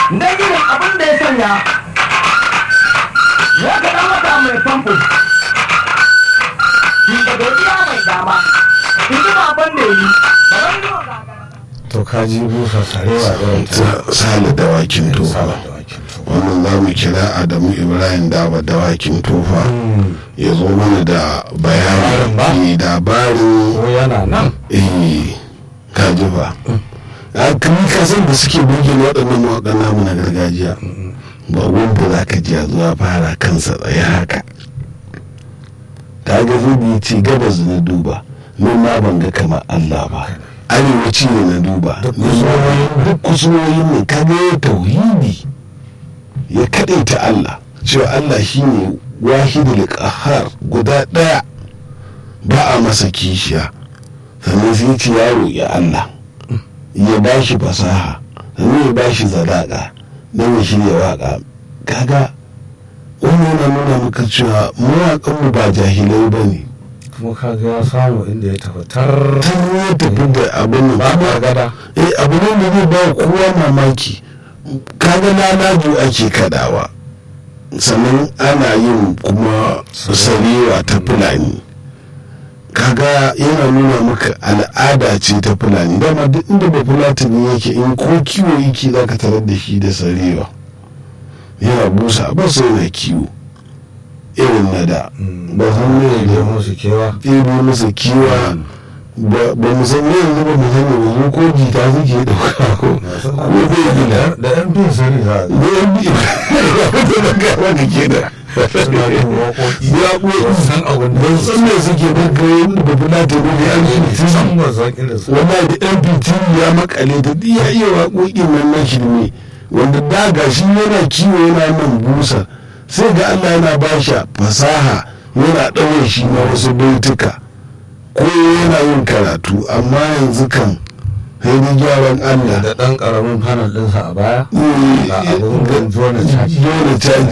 dan irin abin da ya sanya ya ga dan wata mai famfo shi da godiya mai dama in ji baban da yi baban da to ka ji busa sarewa irin ta ta sale dawakin tofa sala da wakin to wannan za mu kira adamu ibrahim daba dawakin tofa ya zo mana da Labarin ba? bayani labarin ko yana nan eh kaji ba a kan kasan da suke burge waɗannan mawaƙan namu na gargajiya ba wanda za ka ji a zuwa fara kansa tsaye haka ta ga zubi ce gabas na duba nan ma ban ga kamar Allah ba arewaci ne na duba Duk Nan ma- duk kusurwoyin nan ka ga ya tauhidi ya kaɗaita Allah cewa Allah shine wahidul qahhar guda ɗaya ba a masa kishiya sannan sai ce ya roƙi Allah ya ba shi fasaha sannan ya ba shi zadaƙa don ya shirya waƙa kaga wannan yana nuna maka cewa mawaƙanmu ba jahilai ba ne kuma ka ga ya samu inda ya tafi tar ta ya tafi da abin nan ba kuma gada eh abu ne da zai ba kowa mamaki kaga lalaju ake kadawa sannan ana yin kuma sarewa ta fulani kaga yana nuna maka al'ada ce ta fulani dama duk inda ba fulatani yake in ko kiwo yake za ka tarar da shi da sarewa yana busa ba sai yana kiwo irin na da ba san ne ya da musu kewa ɗebo masa kiwa ba ba mu san yanzu ba mu sani ba mu ko jita suke ɗauka ko ko zai gina da yan bin sani za a da yan bi da ga wanda ke da suna yin waƙoƙi ya ko san abin da ban san me suke ba ga yin da bula ta ne an yi san ba san irin su wallahi da yan fitin ya makale ta duk ya iya waƙoƙin nan na shirme wanda da ga shi yana kiwo yana nan busa sai ga Allah yana ba shi fasaha yana ɗaure shi na wasu baituka ko yana yin karatu amma yanzu kan sai dai gyaran Allah da ɗan ƙaramin panel ɗinsa a baya Eh, ga abin jona caji dole caji